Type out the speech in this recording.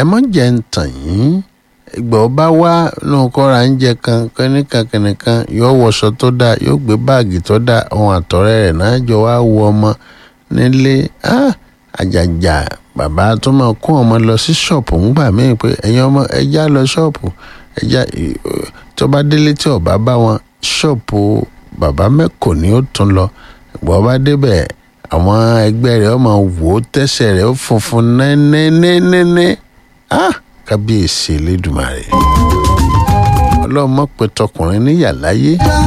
mọ̀ jẹ́ ń tàn yín ìgbà ó bá wá lóun kọ́ra ń jẹ kan kẹ́nìkan kẹ́nìkan yóò wọṣọ tó dáa yóò gbé báàgì tó dáa ohun àtọ̀rẹ́ rẹ̀ náà jọ wá wo ọmọ nílé àjàjà bàbá tó máa kó ọmọ lọ sí ṣọ́ọ̀pù ńgbà míì pé ẹ̀yin ọmọ ẹja lọ ṣọ́ọ̀pù ẹja tó bá délé tí ọba bá wọn ṣọ́ọ̀pù bàbá mẹ́kò ni ó tún lọ ìgbà ọba débẹ̀ àwọn ẹgbẹ́ rẹ̀ ọmọ wò ó tẹ́sẹ̀ rẹ̀ ó funfun nẹ́nẹ́nẹ́nẹ́ ah kábíyèsí elédùmarè ọlọ́mọ pé tọkùnrin níyà láyé.